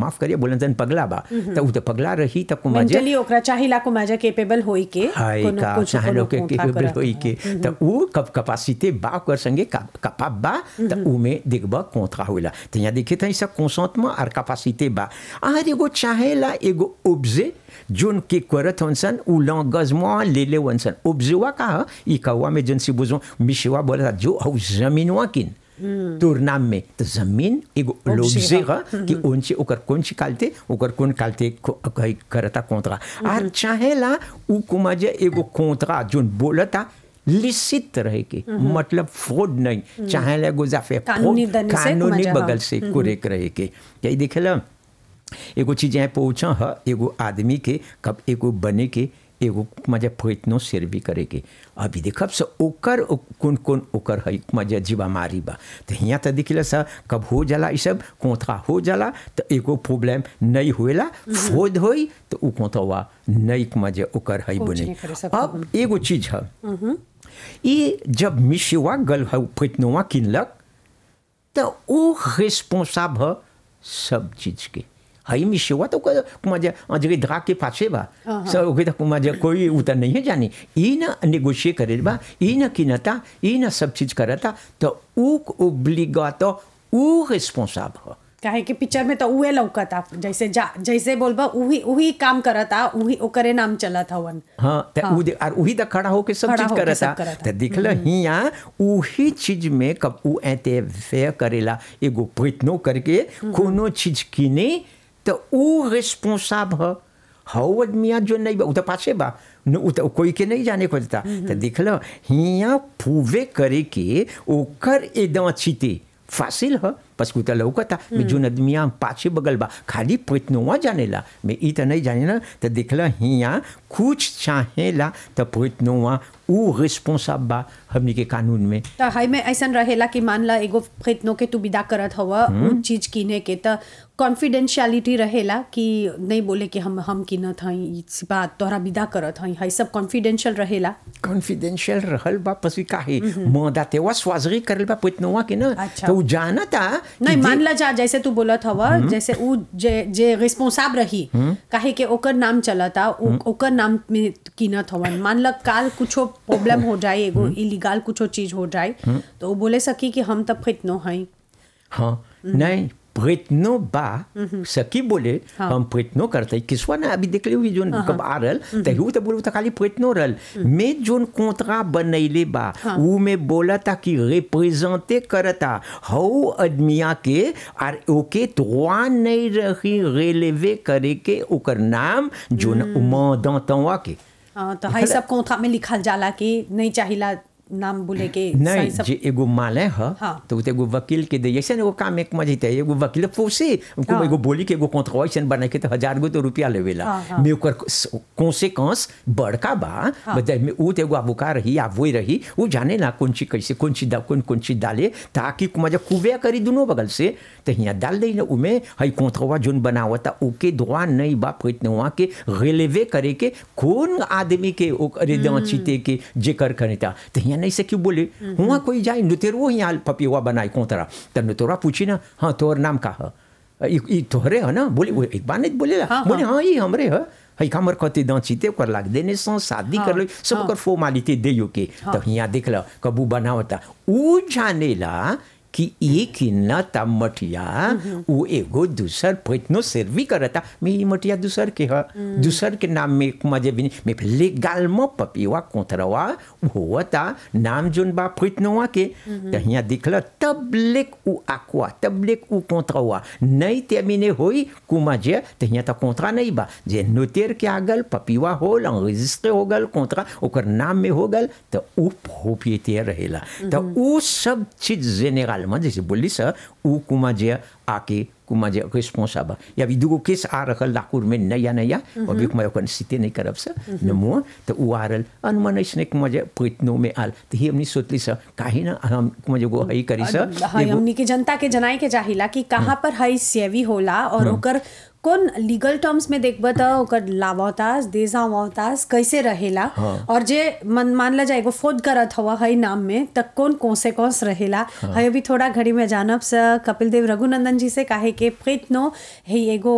माफ करिए बोलन जन पगला बा तो उ तो पगला रही त कुमा जे मेंटली ओकरा चाहिला को माजा केपेबल होई के हाय कोनो का कुछ चाहे कोनो लोग के कोंथा केपेबल करत होई के त उ कप कैपेसिटी बा कर संगे कपाब बा त उ में देखबा कोंथा होला त यहाँ देखे त सब कंसेंटमेंट और कैपेसिटी बा आर एगो चाहेला एगो ऑब्जे जोन के करत हनसन उ लंगजमा ले ले वनसन ऑब्जेवा का ह? ई कौवा में जन सी बुझो मिशवा बोला जो हौ जमीनवा किन तोर नाम में तो जमीन एगो Objet लोब्जे ह कि उनसे ओकर कौन सी कालते ओकर कौन कालते को- कही करता कोंतरा आर चाहेला उ कुमा जे एगो कोंतरा जोन बोलता लिसित रहे के मतलब फ्रॉड नहीं चाहेला एगो जाफे कानूनी fraud, दंड से कानूनी कुमा जे, हाँ। बगल से कुरेक रहे के यही देखेला एगो चीज यहाँ पहुँचा है एगो आदमी के कब एगो बने के एगो मजा प्रयत्नो सर्वी करे के अभी देखब से ओकर ओ- कौन कौन ओकर है मजा जीवा मारी बा तो यहाँ तो दिखला सा कब हो जाला ई सब कोंथा हो जाला तो एगो प्रॉब्लम नहीं होएला फोद होई तो उ कोंथवा नहीं मजा ओकर है कुछ बने नहीं करे सकत अब एगो चीज है ये जब मिशवा गल है प्रयत्नवा किनलक तो वो रिस्पॉन्साब है सब चीज के हई मिशवा तो मजा अजगे धरा के पाछे बा सब ओके तो मजा कोई उतर नहीं है जानी ई ना नेगोशिएट करे बा ई ना किनता ई ना सब चीज करता तो ऊ ओब्लिगा तो ऊ रिस्पॉन्साब है काहे कि पिक्चर में तो उहे लौकता जैसे जा जैसे बोलबा उही उही काम करता उही ओकरे नाम चलत हवन हाँ त उ दे- और वही तक खड़ा होके सब खड़ा चीज होके करता सब करता। त दिखल हिया उही चीज में कब उ ऐते फेयर करेला एगो प्रयत्नो करके कोनो चीज किने तो उ रिस्पॉन्साब ह हौ आदमिया जो नहीं बा उ तो पाछे बा न उ तो कोई के नहीं जाने को देता तो दिखल हिया पूवे करे के ओकर एकदम चिते फासिल ह बस कुता लौकता मैं जोन आदमिया पाछे बगल बा खाली प्रयत्नवा जानेला मैं ई त नहीं जाने ना तो देखला हिया कुछ चाहेला तो प्रयत्नवा उ रिस्पॉन्साब बा हमनी के कानून में त हई में ऐसन रहेला कि मान ला एगो प्रयत्नों के तू विदा करत हवा उ चीज किने के त कॉन्फिडेंशियलिटी रहेला कि नहीं बोले कि हम हम किनत हई ई बात तोहरा विदा करत हई हई सब कॉन्फिडेंशियल रहेला कॉन्फिडेंशियल रहल बा पसी काहे मदा तेवा स्वाजरी करल बा प्रयत्नवा के ना अच्छा। तो उ जानता कि नहीं दे- मान ला जा जैसे तू बोलत हवा जैसे उ जे जे रिस्पॉन्साब रही काहे के ओकर नाम चलता उ- ओकर नाम में कीनत हवन मान ला काल कुछो प्रॉब्लम हो जाए एगो इलीगल कुछो चीज हो जाए तो वो बोले सकी कि हम तब खितनो हई हाँ नहीं प्रयत्नो बा सकी बोले हाँ। हम प्रयत्नो करते किसवा ना अभी देख हुई जोन कब आ रहल तहु तो बोलू तो खाली प्रयत्नो रहल में जोन कोंतरा बनैले बा ऊ में बोलता कि रिप्रेजेंटे करता हौ आदमिया के और ओके तो नहीं रही रेलेवे करे के ओकर नाम जोन मदतवा के हाँ, तो हई सब कोंथा में लिखल जाला कि नहीं चाहिला नाम बोले के नहीं सही सब जे एगो माले ह हाँ। तो उ तो एगो वकील के दे ऐसे एगो काम एक मजे एगो वकील फोसे उनको हाँ। एगो बोली के एगो कॉन्ट्रैक्शन बना के तो हजार गो तो रुपया लेवेला हाँ, हाँ। में ओकर कॉन्सिक्वेंस बड़का बा बता में उ तो एगो अबुका रही आ वही रही उ जाने ना कौन चीज कैसे कौन चीज दा कौन कौन चीज डाले ताकि मजा कुबे करी दोनों बगल से तो यहाँ डाल दे ना उमे हई कॉन्ट्रवा जोन बनावता ओके दुआ नहीं बा प्रयत्नवा के रिलेवे करे के कौन आदमी के ओकरे दांचीते के जेकर करेता तो यहाँ नहीं से क्यों बोले हुआ कोई जाए नुतेरो यहाँ पपिवा बनाए कोतरा तो नुतरा पूछी ना हाँ तोहर नाम का है ई ई तोहरे है ना बोले वो एक बार नहीं बोले हाँ, बोले हाँ ये हमरे है हई हमर कते दांचीते ओकर लाग देने सं शादी कर लो सब हाँ। ओकर फॉर्मालिटी दे के तो यहाँ देख लो कबू बनावता ऊ जानेला कि एक न ता मटिया वो एगो दूसर प्रयत्नो सर्वी करता मैं ये मटिया दूसर के है दूसर के नाम में मजे भी नहीं मैं लेगाल में पपिवा कोतरवा होता नाम जोन बा प्रयत्नवा के तो यहाँ दिखल तब लेक उ आकुआ तब लेक उ कोतरवा नहीं तेमिने होई कुमा जे तो यहाँ तो कोतरा नहीं बा जे नोतेर के आगल पपिवा होल रजिस्टर हो गल कोतरा ओकर नाम में हो गल तो उ प्रोप्रिएटर रहेला तो उ सब चीज जेनेरल में जैसे बोली सर उ कुमा जे आके कुमा जे रिस्पॉन्साबल या भी दुगो केस आ रहल लाकुर में नया नया अभी कुमा ओकर सीते नहीं करब सर नमो तो उ आ रहल अनुमान ऐसने कुमा जे प्रयत्नों में आल तो ही हमनी सोचली सर काहे ना हम कुमा जे गो हई करी सर हई एगो- हमनी के जनता के जनाए के चाहिला कि कहाँ पर हई सेवी होला और ओकर कौन लीगल टर्म्स में देखब त ओकर लावातास देजावातास कैसे रहेला और जे मन मान ला जाए एगो फोद करत हवा हई नाम में त कौन कॉन्सिक्वेंस रहेला हई अभी थोड़ा घड़ी में जानब स कपिल देव रघुनंदन जी से काहे के प्रयत्नो हई एगो